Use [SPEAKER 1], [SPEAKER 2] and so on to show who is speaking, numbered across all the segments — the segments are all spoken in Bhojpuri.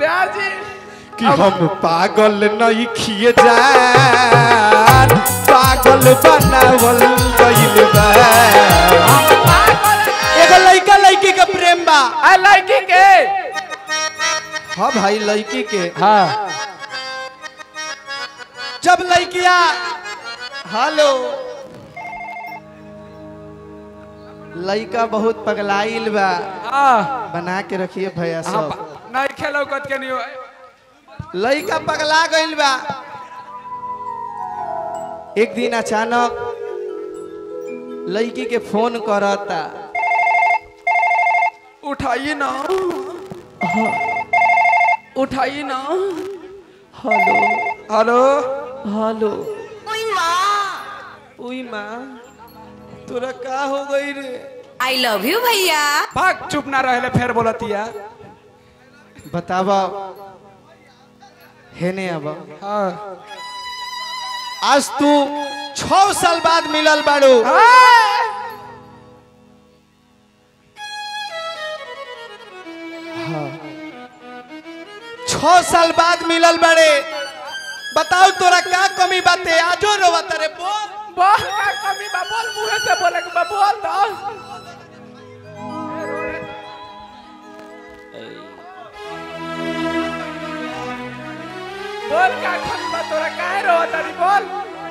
[SPEAKER 1] ब्याजी
[SPEAKER 2] कि हम पागल नहीं खिए जान पागल बनावल गइल बा एगो लइका लइकी के प्रेम बा
[SPEAKER 1] आ लड़की के
[SPEAKER 2] हाँ भाई लइकी के
[SPEAKER 1] हाँ
[SPEAKER 2] जब लइकिया हेलो लइका बहुत पगलाइल बा
[SPEAKER 1] हाँ
[SPEAKER 2] बना के रखिए भैया
[SPEAKER 1] हाँ,
[SPEAKER 2] सब
[SPEAKER 1] नहीं खेलो कत के नहीं
[SPEAKER 2] लइका पगला गइल बा एक दिन अचानक लड़की के फोन करता
[SPEAKER 1] उठाइए ना उठाइए ना
[SPEAKER 2] हेलो
[SPEAKER 1] हेलो
[SPEAKER 2] हेलो उई माँ तोरा का हो गई रे
[SPEAKER 3] आई लव यू भैया
[SPEAKER 1] भाग चुप ना रहले फिर बोलतिया
[SPEAKER 2] बतावा है ने अब
[SPEAKER 1] हाँ
[SPEAKER 2] आज तू छह साल बाद मिलल बाड़ू छह साल बाद मिलल बाड़े बताओ तोरा का कमी बाते आजो रोवत रे बोल
[SPEAKER 1] बोल का कमी बा बोल मुंह से बोले के बा बोल तो बोल का कमी बा तोरा काहे रो तारी बोल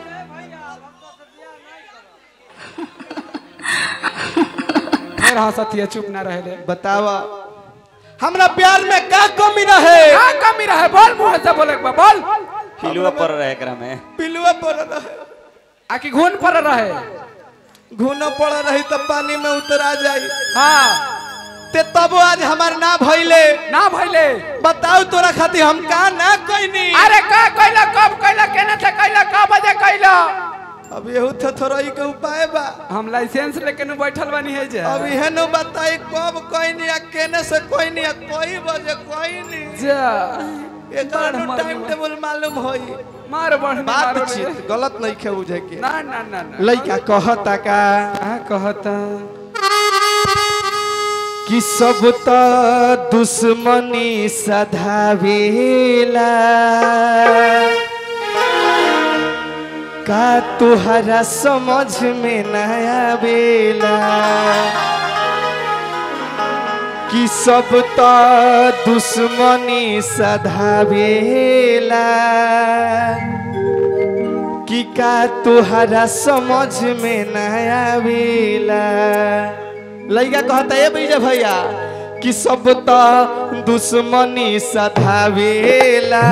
[SPEAKER 1] फिर हंसतिया चुप ना रहले
[SPEAKER 2] बतावा हमरा प्यार में का कमी रहे
[SPEAKER 1] का कमी रहे बोल मुंह से बोले के बा बोल
[SPEAKER 4] पिलुआ पर रहे एकरा में
[SPEAKER 2] पिलुआ पड़ रहे
[SPEAKER 1] आकी घून पर रहे
[SPEAKER 2] घुनो पड़ रही तो पानी में उतरा जाई
[SPEAKER 1] हाँ
[SPEAKER 2] ते तब आज हमार ना भइले
[SPEAKER 1] ना भइले
[SPEAKER 2] बताओ तोरा खातिर हम का ना कइनी
[SPEAKER 1] अरे का कइला कब कइला केने से कइला का बजे कइला
[SPEAKER 2] अब यहू थोड़ाई के उपाय बा
[SPEAKER 1] हम लाइसेंस लेके नु बैठल बानी है जे
[SPEAKER 2] अब इहे नु बताई कब कइनी आ केने से कइनी आ कोई बजे कइनी
[SPEAKER 1] जा
[SPEAKER 2] एकर
[SPEAKER 1] बड़ मालूम
[SPEAKER 2] टाइम
[SPEAKER 1] है।
[SPEAKER 2] टेबल मालूम होई
[SPEAKER 1] मार बढ़ मार
[SPEAKER 2] बातचीत गलत नहीं खे बुझे के
[SPEAKER 1] ना ना ना ना
[SPEAKER 2] लइका कहता का
[SPEAKER 1] का कहता
[SPEAKER 2] कि सब त दुश्मनी सधावेला का तुहरा समझ में न आवेला कि सब त दुश्मनी सधावेला कि का तुहरा समझ में न आवेला लइका कहता ए भैया भैया कि सब त दुश्मनी सधावेला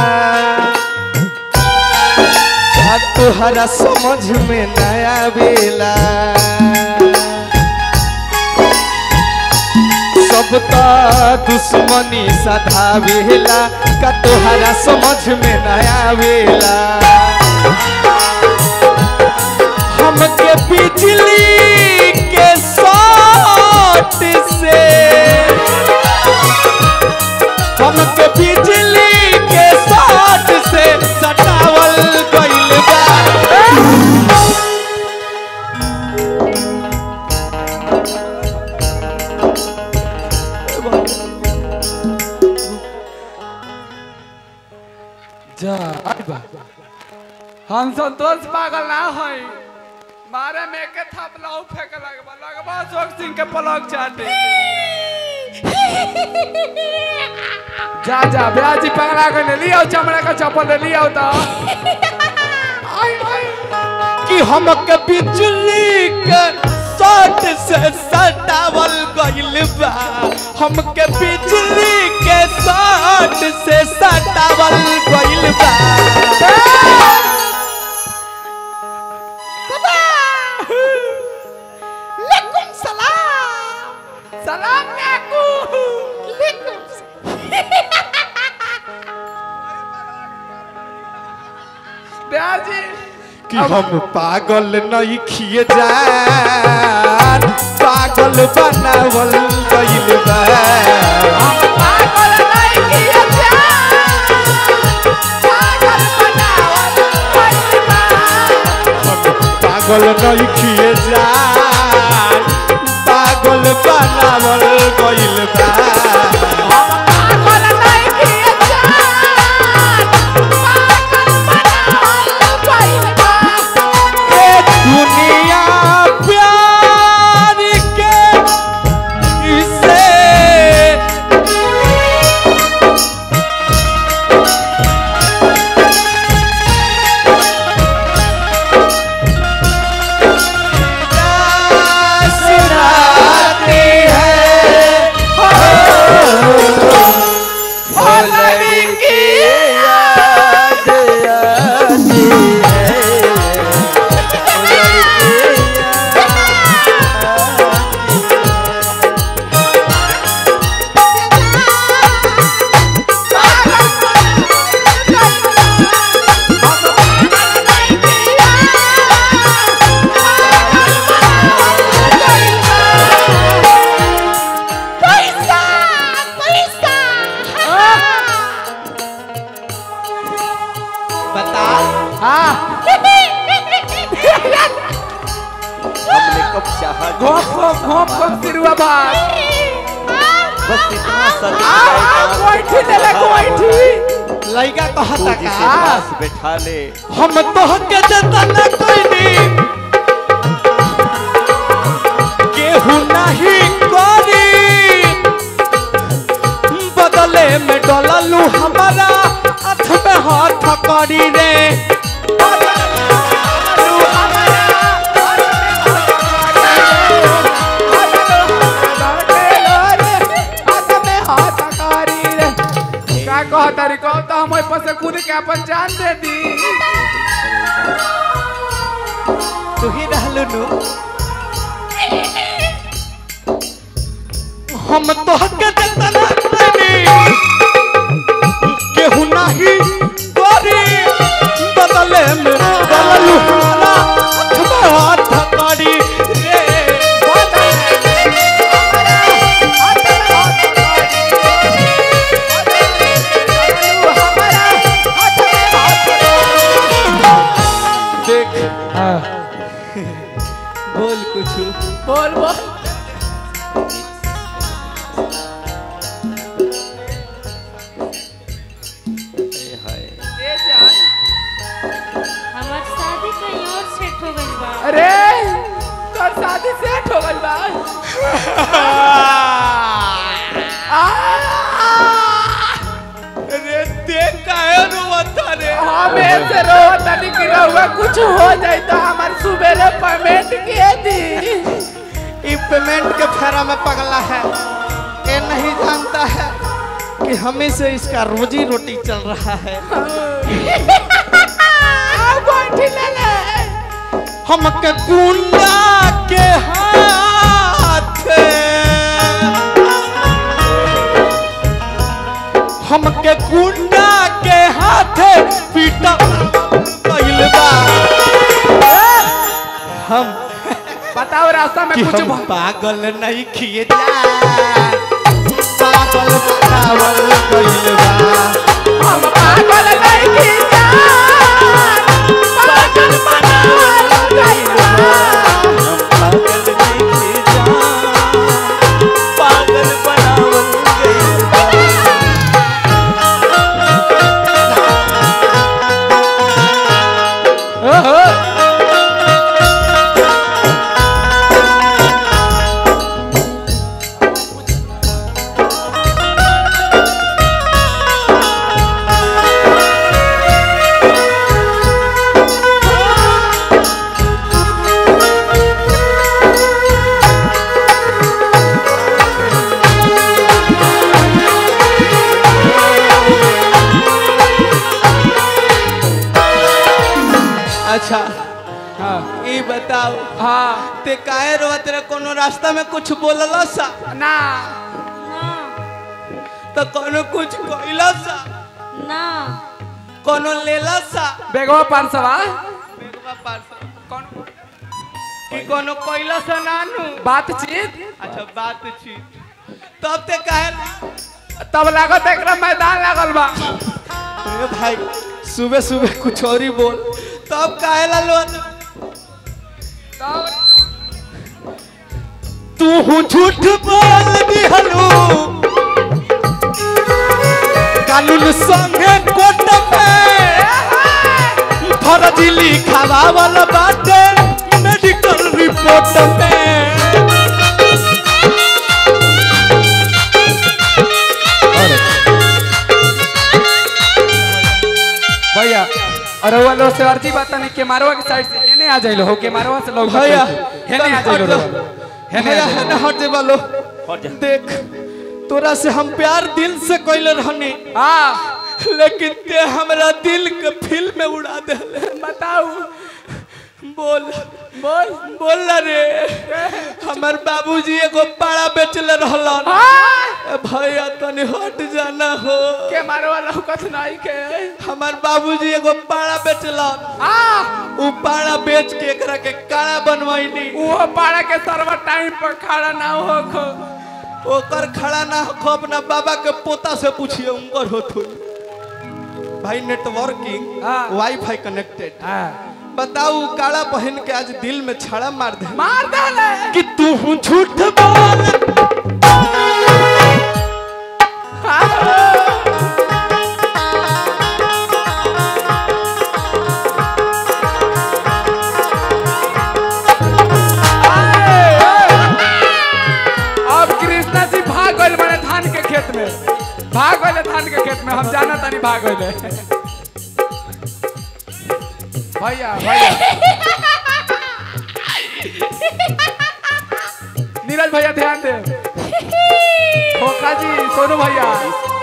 [SPEAKER 2] का तुहरा समझ में न आवेला सब त दुश्मनी सधावेला का तुहरा समझ में न आवेला हमके बिजली के शॉट से हमके बिजली के शॉट से सटावल गइल बा
[SPEAKER 1] जा आई बा हम संतोष पागल ना होई मारे में के थप लाऊ फेंक लगबा लगबा जोग सिंह के पलक चाटे जा जा ब्याजी पगला के ले लियो चमड़ा का चप्पल ले लियो तो आई आई
[SPEAKER 2] कि हमके बिजली के शॉट से सटावल गइल बा हमके बिजली के शॉट से सटावल गइल बा
[SPEAKER 1] सलाम याकू ब्याजी
[SPEAKER 2] कि हम पागल नहीं खिए जान पागल बनावल गइल बा
[SPEAKER 1] पागल नहीं किया जा पागल बनावल पैसा
[SPEAKER 2] पागल नहीं खिए जान पागल बनावल गइल बा
[SPEAKER 1] पागल नहीं किया
[SPEAKER 4] कप चाह
[SPEAKER 1] घोप घोप घोप घोप सिरुआ भात
[SPEAKER 4] बस इतना सा
[SPEAKER 1] आ आ, गोइठी ले ले गोइठी
[SPEAKER 2] लइका
[SPEAKER 4] तू
[SPEAKER 2] कहता
[SPEAKER 4] जिसे
[SPEAKER 2] का
[SPEAKER 4] पास बैठा ले
[SPEAKER 2] हम तोहके जतन कइनी केहू नाही करी बदले में डललू हमारा हाथ में हाथ करी रे
[SPEAKER 1] का कहता रे कहो तो हम पर से खुद के अपन जान दे दी
[SPEAKER 2] तू ही रहलू नु हम तोहके जतन कइनी केहू नाही करी बदले में डललू हमारा हाथ में हाथ करी रे देख बोल कुछ
[SPEAKER 1] बोल बोल
[SPEAKER 4] ए हाय
[SPEAKER 1] ए जान
[SPEAKER 5] हमार शादी कहीं और सेट हो गई बा
[SPEAKER 1] अरे तोर शादी सेट हो गइल बा
[SPEAKER 2] रे देख काहे रोवता रे
[SPEAKER 1] हम ऐसे रो तनी कि रहुआ कुछ हो जाए तो हमार सुबेरे पेमेंट के दी
[SPEAKER 2] ई पेमेंट के फेरा में पगला है ये नहीं जानता है कि हमें से इसका रोजी रोटी चल रहा है
[SPEAKER 1] आओ गोइठी ले ले
[SPEAKER 2] हमके गुंडा के हाथ हमके गुंडा के हाथ पीटा कइल बा हम
[SPEAKER 1] बताओ रास्ता में
[SPEAKER 2] कि
[SPEAKER 1] कुछ
[SPEAKER 2] हम
[SPEAKER 1] भ-
[SPEAKER 2] पागल नहीं किए जा पागल बनावल कइल बा
[SPEAKER 1] हम पागल नहीं की जान पागल बनावल गइल बा।
[SPEAKER 4] हम पागल नहीं जान पागल बनावल गइल बा।
[SPEAKER 2] अच्छा
[SPEAKER 1] हाँ
[SPEAKER 2] ये बताओ
[SPEAKER 1] हाँ
[SPEAKER 2] ते काहे रोवत रे कोनो रास्ता में कुछ बोलला सा
[SPEAKER 1] ना
[SPEAKER 5] ना
[SPEAKER 2] तो कोनो कुछ कइला सा
[SPEAKER 5] ना
[SPEAKER 2] कोनो लेला सा
[SPEAKER 1] बेगवा पाँच सवा
[SPEAKER 2] बेगवा पार्सल कौन कि कोनो कइला सा नानू
[SPEAKER 1] बातचीत
[SPEAKER 2] अच्छा बात छी तब ते काहे
[SPEAKER 1] तब लागत एकरा मैदान लागल बा
[SPEAKER 2] अरे भाई सुबह सुबह कुछ और ही बोल तब काहे ला लो
[SPEAKER 1] तब
[SPEAKER 2] तू झूठ बोल दिहलू कानून संगे कोर्ट में फर्जी लिखावावल बाटे मेडिकल रिपोर्ट में
[SPEAKER 1] भैया और वो लोग से अर्जी बात नहीं के मारवा के साइड से हेने आ जाइलो हो के मारवा से लोग
[SPEAKER 2] भैया
[SPEAKER 1] हेने आ जाइलो
[SPEAKER 2] हट जा।
[SPEAKER 1] हेने
[SPEAKER 2] भैया
[SPEAKER 1] आ
[SPEAKER 2] हेने
[SPEAKER 1] जाइलो
[SPEAKER 2] हट जे बालो
[SPEAKER 4] हट जा।
[SPEAKER 2] देख तोरा से हम प्यार दिल से कइले रहनी
[SPEAKER 1] हाँ
[SPEAKER 2] लेकिन ते हमरा दिल के फिल्म में उड़ा देले
[SPEAKER 1] बताऊ
[SPEAKER 2] बोल
[SPEAKER 1] बोल
[SPEAKER 2] बोल ना रे हमर बाबूजी एगो पाड़ा बेचले रहलन
[SPEAKER 1] हाँ
[SPEAKER 2] ए भैया तनी हट जाना हो
[SPEAKER 1] के मारवा लौकत नहीं के
[SPEAKER 2] हमर बाबूजी एगो पाड़ा बेचलन
[SPEAKER 1] हाँ
[SPEAKER 2] उ पाड़ा बेच के एकरा के काड़ा बनवाइनी
[SPEAKER 1] वो पाड़ा के सर्वर टाइम पर खड़ा ना हो खो
[SPEAKER 2] ओकर खड़ा ना हो अपना बाबा के पोता से पूछिए उनकर होत हुई भाई नेटवर्किंग
[SPEAKER 1] हाँ।
[SPEAKER 2] वाईफाई कनेक्टेड
[SPEAKER 1] हाँ
[SPEAKER 2] बताऊ काला पहन के आज दिल में छड़ा मार दे
[SPEAKER 1] मार डाले
[SPEAKER 2] कि तू झूठ बोल
[SPEAKER 1] अब कृष्णा जी भाग गए बड़े धान के खेत में भाग गए धान के खेत में हम जाना तानी भाग गए भैया भैया नीरज भैया ध्यान दे खोखा जी सोनू भैया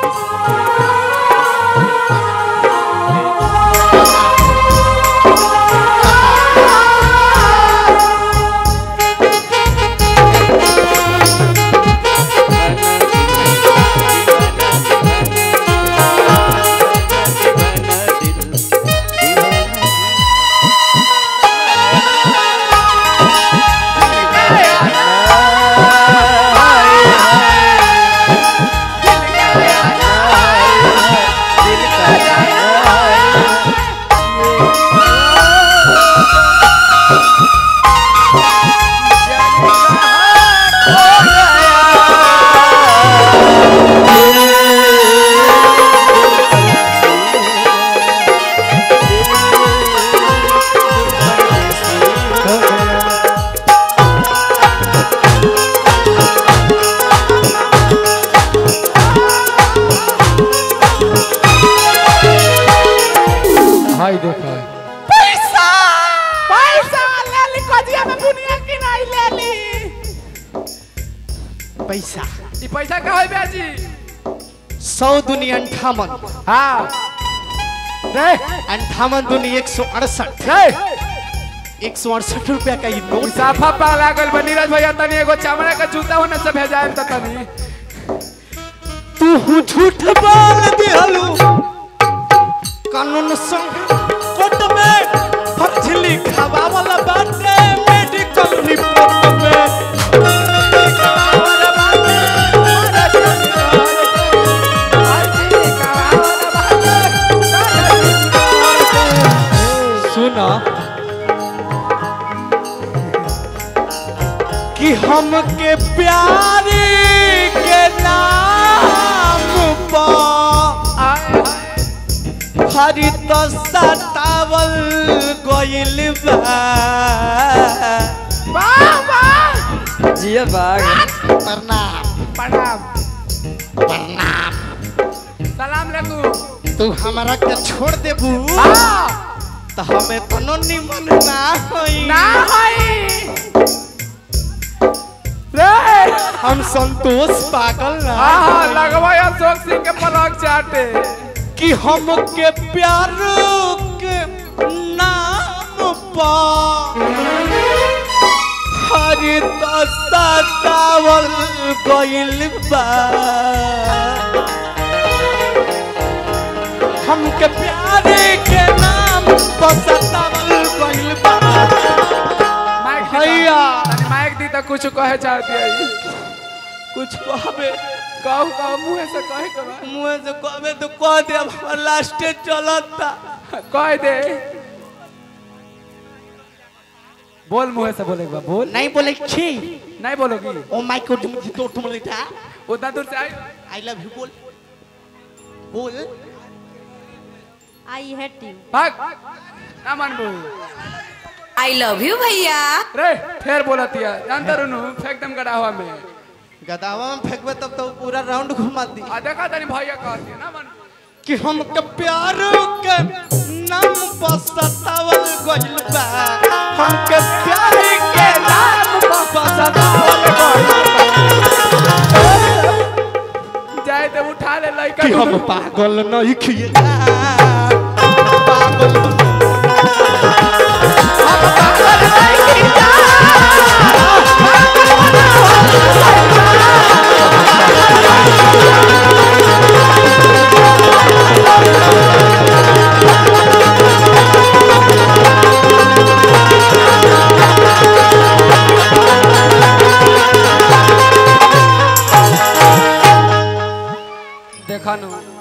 [SPEAKER 1] हाय देखा
[SPEAKER 2] पैसा
[SPEAKER 1] पैसा ले ली कजिया में बुनिया की नहीं ले ली
[SPEAKER 2] पैसा
[SPEAKER 1] ई पैसा का होई ब्याजी
[SPEAKER 2] सौ दुनी अंठावन
[SPEAKER 1] हाँ रे
[SPEAKER 2] अंठावन दुनी एक सौ अड़सठ
[SPEAKER 1] रे
[SPEAKER 2] एक सौ अड़सठ रुपया का ये नोट
[SPEAKER 1] साफा पाला गल बा नीरज भैया तनी एगो चमड़ा का जूता होने से भेजाएम त तनी
[SPEAKER 2] तू झूठ बोल दिहलू कानून संग कोर्ट में फर्ज लिखावा वाला बाटे मेडिकल रिपोर्ट में सुना कि हमके प्यारी के नाम पर हरी तो सतावल गइल बा
[SPEAKER 4] जिया बाग
[SPEAKER 2] प्रणाम
[SPEAKER 1] प्रणाम
[SPEAKER 2] प्रणाम
[SPEAKER 1] सलाम लेकू
[SPEAKER 2] तू हमरा के छोड़ देबू
[SPEAKER 1] हाँ
[SPEAKER 2] तो हमें तनो निमन ना होई
[SPEAKER 1] ना होई रे
[SPEAKER 2] हम संतोष पागल ना
[SPEAKER 1] हाँ हाँ
[SPEAKER 2] होई।
[SPEAKER 1] लगवा अशोक सिंह के पलक चाटे
[SPEAKER 2] कि हमके प्यार के नाम पर हरी तो सतावल गइल बा हमके प्यार के नाम पर सतावल गइल बा
[SPEAKER 1] माइक दी
[SPEAKER 2] भैया।
[SPEAKER 1] तनी माइक दी तो कुछ कहे चाहती है
[SPEAKER 2] कुछ कहबे
[SPEAKER 1] कहू कहू मुँह से कहे के बा
[SPEAKER 2] मुँह से कहबे तो कह दे अब हमार लास्टे चलता
[SPEAKER 1] कह दे बोल मुँह से बोले के बा बोल
[SPEAKER 2] नहीं बोले छी
[SPEAKER 1] नहीं बोलोगी
[SPEAKER 2] ओ माय गॉड मुझे तो तुम लेटा
[SPEAKER 1] उतना दूर से आई
[SPEAKER 2] आई लव यू बोल बोल
[SPEAKER 5] आई हेट यू
[SPEAKER 1] भाग ना मानबू
[SPEAKER 3] आई लव यू भैया
[SPEAKER 1] रे फिर बोलतिया जानता रुनु फेंक दम गड़ा हुआ में
[SPEAKER 2] गदावा में फेंकबे तब तो पूरा राउंड घुमा दी
[SPEAKER 1] आ देखा तनी भैया कहती है ना मानबू
[SPEAKER 2] कि हम के प्यार के नाम पर सतावल गइल बा हम के प्यार के नाम पर सतावल गइल
[SPEAKER 1] जाए तो उठा ले लइका
[SPEAKER 2] कि हम पागल नहीं खिए पागल
[SPEAKER 1] देखा नु